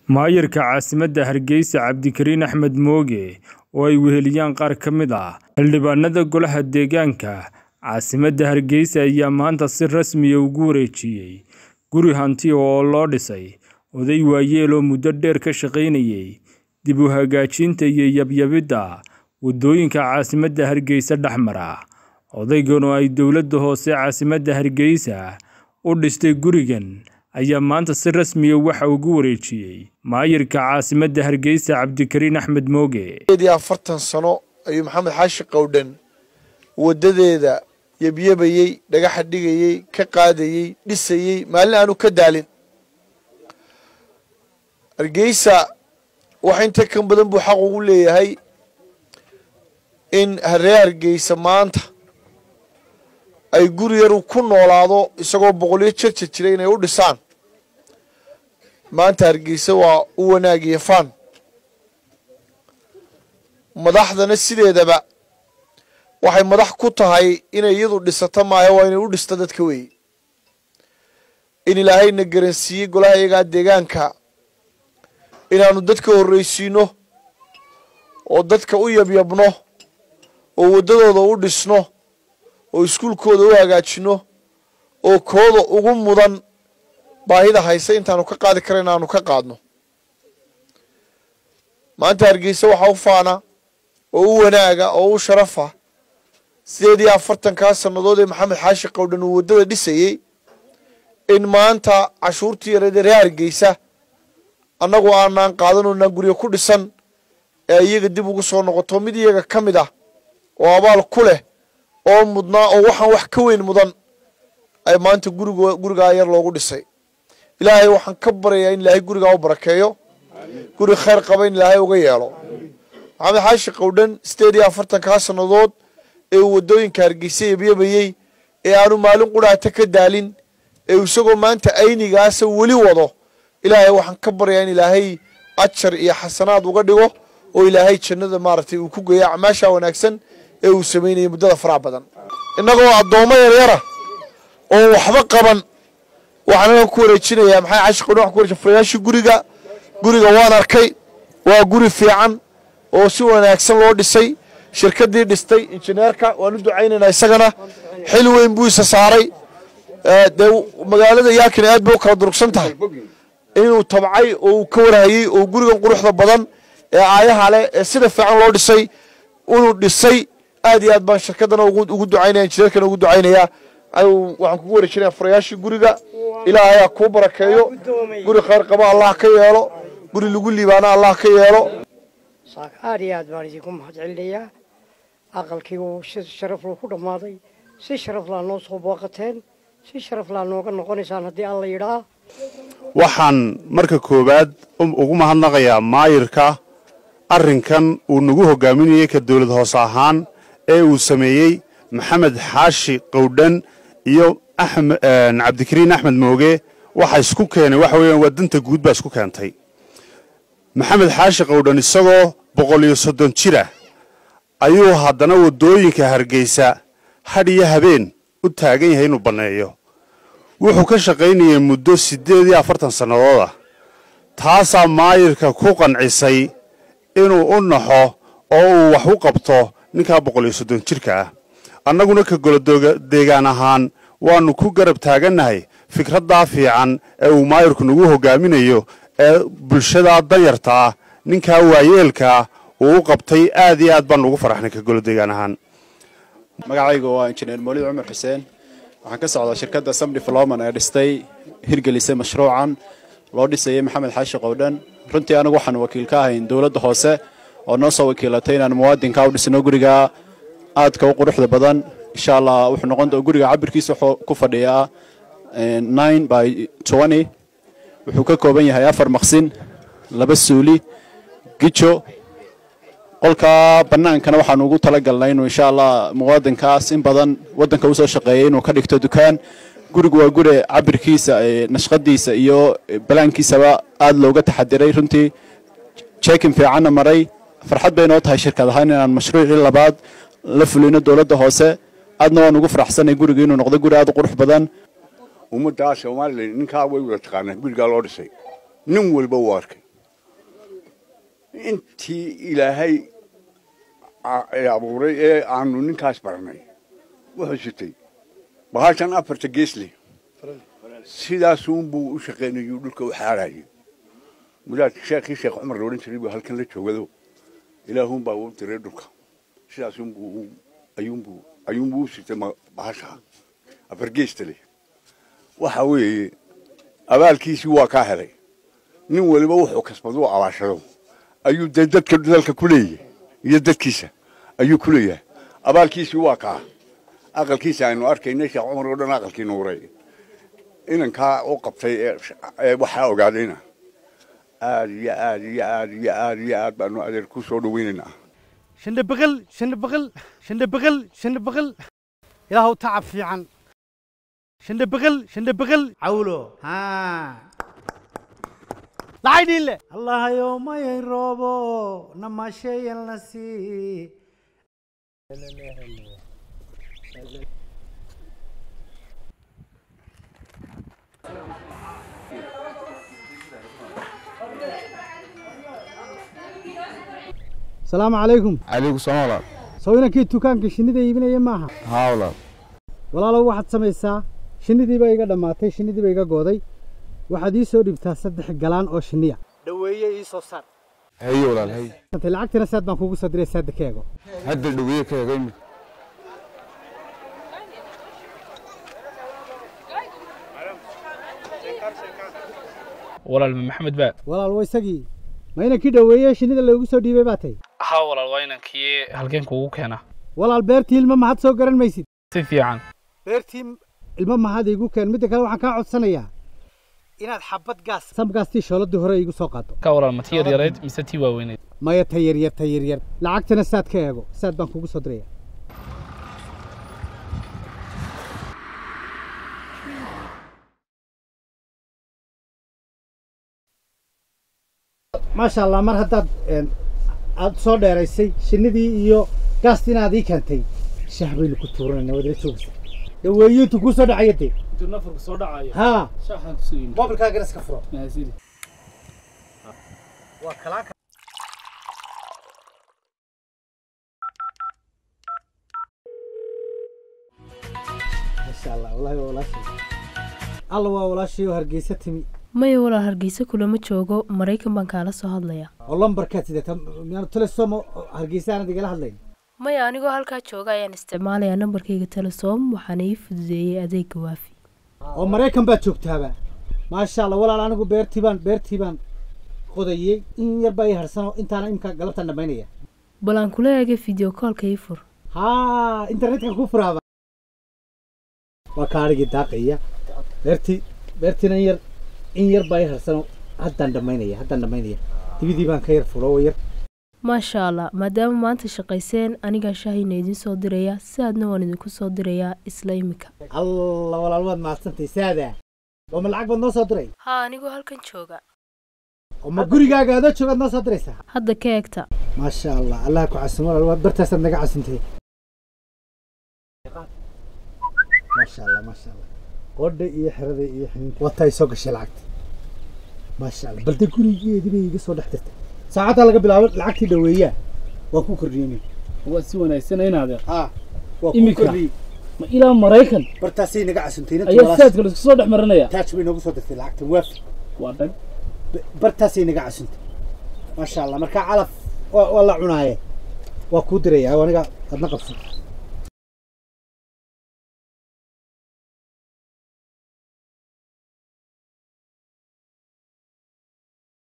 Maayarka caasimadda Hargeysa Cabdikariin Axmed Mooge oo ay weheliyaan qaar ka mid ah xildhibaanada golaha deegaanka caasimadda Hargeysa ayaa maanta si rasmi ah ugu wareejiyay guri hanti oo loo dhisay oday waayeel oo muddo dheer ka shaqaynayay dib u hagaajinta iyo yabyabidda waddooyinka caasimadda Hargeysa dhex mara. Odaygan oo ay dowladda hoose caasimadda Hargeysa u dhistay gurigan ayaa maanta si rasmi ah waxa uu ugu wareejiyay maayarka caasimadda Hargeysa Cabdikariin Axmed Mooge. iyo afartan sano ayuu maxamed xaashi qowdhan wadadeeda yabyabayey dhagaxa dhigayey ka qaadayey dhisayey maalin aanu ka daalin hargeysa wax inta kan badan buu xaq ugu leeyahay in reer hargeysa maanta ay guri yar ku noolaado isagoo boqolyo jarja jira inay u dhisaan maanta hargeysa waa u wanaagiyo faan madaxdana sideedaba waxay madax ku tahay inay iyadu dhisato maayo waa inay u dhisto dadka weeye in ilaahayna garansiiyey golaha iyagaa deegaanka inaanu dadka horreysiino oo dadka u yabyabno oo waddadooda u dhisno oo iskuulkooda u hagaajino oo kooda ugu mudan baahida haysa intaanu ka qaadi kara inaanu ka qaadno maanta hargeysa waxaa u faana oo u wanaaga oo u sharafa sideed iyo afartankaa sannadood ee maxamed xaashi qowdhan uu waddada dhisayey in maanta cashuurtii yareed ee reer hargeysa annagu aanaan qaadanoonaan guryo ku dhisan ee iyaga dib ugu soo noqoto mid iyaga ka mid ah oo abaal ku leh oo mudnaa oo waxaan wax ka weyn mudan ay maanta gurig gurigaa yar loogu dhisay ilaahay waxaan ka baryayaa in ilaahay gurigaa u barakeeyo guri khayr qaba in ilaahay uga yeelo maxamed xaashi qowdhan sideed iyo afartankaa sannadood ee uu waddooyinka hargeysa yabyabayey ee aanu maalin qudhaata ka daalin ee isagoo maanta aynigaasa weli wado ilaahay waxaan ka baryayaa in ilaahay ajar iyo xasanaad uga dhigo oo ilaahay jannada maaragtay uu ku geeyo acmaasha wanaagsan ee uu samaynayay muddada faraha badan innagoo addoommo yaryara oo waxba qaban waxaan anaga ku wareejinayaa maxay cashi qowdhan waxaan ku wareejin furayaashii guriga guriga waan arkay waa guri fiican oo si wanaagsan loo dhisay shirkaddii dhistay injineerka waan u ducaynaynaa isagana xil weyn buu isa saaray dee magaalada yaakina aad bay u kala durugsan tahay inuu tabcay oo uu ka warhayey oo gurigan quruxda badan ee aayaha leh ee sida fiican loo dhisay inuu dhisay aad iyo aad baan shirkaddana ugu ducaynaya injineerkana ugu ducaynayaa waxaan kugu wareejinaya furayaashii guriga ilaahay ha kuu barakeeyo guri khayr qaba allah ka yeelo guri lagu liibaana allah ka yeelo aad iyo aad baan idinku mahad celinayaa aqalkii uu si sharaf loo ku dhammaaday si sharaf laa noo soo booqateen si sharaf laa nooga noqonaysaan haddii alla yidhaa waxaan marka koowaad ugu mahadnaqayaa maayirka arrinkan uu nagu hogaaminayey ka dawlad hoose ahaan ee uu sameeyey maxamed xaashi qowdhan iyo cabdikariin axmed mooge waxa isku keenay waxa weeyaan waa danta guud baa isku keentay maxamed xaashi qowdhan isagoo boqol iyo soddon jira ayuu haddana waddooyinka hargeysa hadh iyo habeen u taagan yahay inuu banneeyo wuxuu ka shaqaynayay muddo siddeed iyo afartan sannadood ah taasaa maayirka ku qancisay inuu u naxo oo uu wax u qabto ninkaa boqol iyo soddon jirka ah annaguna ka golodeegaan ahaan waannu ku garab taagannahay fikraddaa fiican ee uu maayirku nagu hogaaminayo ee bulshadaa danyarta ah ninkaa waayeelkaa uu u qabtay aad iyo aad baan ugu faraxnay ka golodeegaan ahaan magacaygu waa injineer moolid cumar xuseen waxaan ka socdaa shirkadda sam development ee dhistay hirgelisay mashruucan loo dhisayay maxamed xaashi qowdhan runtii anigu waxaan wakiil ka ahayn dowladda hoose oo noo soo wakiilatay inaan muwaadinka u dhisno guriga aadka u quruxda badan insha allah wuxuu noqon guriga cabirkiisa wuxuu ku fadhiyaa nine by twenty wuxuu ka kooban yahay afar maqsin laba suuli gijo qolka bannaankana waxaanu ugu talagalnay inuu insha allah muwaadinkaas in badan waddanka usoo shaqeeyay inuu ka dhigto dukaan gurigu waa guri cabirkiisa nashqadiisa iyo balaankiisaba aada looga taxadiray runtii jeekin fiicanna maray farxad bay noo tahay shirkad ahaan inaan mashruucii labaad la fulino dowladda hoose aadna waan ugu faraxsanay guriga inuu noqdo guri aad u qurux badan ummaddaa somalilan ninkaa way wada taqaanaa gurigaa loo dhisay nin walba uu arkay intii ilaahay abuuray ee aanu ninkaas baranay wuxuu sitay bahashan afarta geesle sidaasuunbuu u shaqaynayuu dhulka u xaarayay mudaad sheekhii sheekh cumar loodhan jiray buu halkan la joogado ilaahuunbaa u diray dhulka sidaasunbuu ayuunbuu ayuunbuu u sitay bahasha afar geesta leh waxa weeye abaalkiisii waa kaa helay nin waliba wuxuu kasbado u abaashado ayuu dee dadka dalka ku leeyahay iyo dadkiisa ayuu ku leeyahay abaalkiisii waa kaa aqalkiisa aynu arkaynay sheekh cumar oo dhan aqalkii nuuray inankaa u qabtay ee waxaa ogaadayna aad iyo aad iyo aad iyo aad iyo aad baanu adeer ku soo dhaweynaynaa shandabaqal shandabaqal shandabaqal shandabaqal ilaahu tacab fiican shandabaqal shandabaqal cawlo haa lacay dhiinle allahayo mayay roobo namasheeyanlasi asalaamu calaykum calaykum salaam walaal soo inankii dukaanka shinnida iibinaya maaha haa walaal walaalow waxaad samaysaa shinnidii baa iga dhammaatay shinnidii baa iga gooday waxaad ii soo dhibtaa saddex galaan oo shinniya dhaweeye ii soo saar haye walaal haye Intay lacagtina saad baan kugu soo diray saada ka eego hadda dhaweeye ka eego imid walaal ma maxamed baa walaal waa isagii ma inankii dhaweeye shinnida loogu soo dhiibay baa tay haa walaal waa inankii halkeen kuugu keena walaal beertii ilmo mahad soo garan maysid si fiican beertii ilmo mahad iigu keen midda kale waxaan kaa codsanayaa inaad xabad gaas samgaastii shooladii hore iigu soo qaado ka walaal ma tii yaryarayd mise tii waaweynayd maya ta yaryar ta yaryar lacagtana saad ka eego saad baan kugu soo diraya maasha allah mar haddaad een, aad soo dheeraysay shinnidii iyo gaastii inaad ii keentay shaah baynu ku tuuranayna waad ila joogaysa dhaweeyintu kuu soo dhacaya dee intuu nafarku soo dhacayo haa shaaxaan kusoo yimid moobilkaagana iska furo mahadsanid waa kalaaka masha allah wallaahi waa walaashay alla waa walaashay oo hargeysa timi maya walaal hargeysa kulama joogo maraykan baan kaala soo hadlayaa oo lambarkaad sidata miyaanu telesom hargeysa aanad igala hadlayn maya anigoo halkaa jooga ayaan isticmaalayaa nambarkayga telesom waxaana ii fududeeyey adeega waafi oo maraykan baad joogtaaba maasha allah walaal anigu beertii baan beertii baan qodayey in yar baa ii harsanoo intaana imka galabtaan dhammaynaya bal aan kula eegay video koolka ii fur haa internetka ku furaaba waa kaadhigii daaqaya beertii beertiina in yar in yar baa ii harsanoo haddaan dhammaynaya haddaan dhammaynaya dibidii baan ka yar fulo oo yar maasha allah maadaama maanta shaqayseen anigaa shaahayna idiin soo dirayaa sidaadna waan idinku soo dirayaa isla imika alla walaal waad mahadsantay saada oo ma lacag baad noo soo diray haa anigoo halkan jooga oo ma gurigaaga adoo joogaad noo soo diraysaa hadda ka eegta maasha allah allah ku casin walaal waad bartaasaad naga casintay maasha allah maasha allah qodha iyo xerada iyo xiniinka wataa soo gashay lacagta maasha allah balde gurigeedii bay iga soo dhex dirtay saacaddaa laga bilaabo lacagtii dhaweeyaa waan ku kordhiyey waa si wanaagsan inaade haa waa ku Imika? kordhiyey ma ilaa maraykan bartaasay naga casintay ayaa saadka la isku soo dhex marinaya taaj bay noogu soo dirtay lacagta waafi waa dhag bartaasay naga casintay maasha allah markaa calaf waa waa la cunaaye waa kuu diraya aniga adna qabso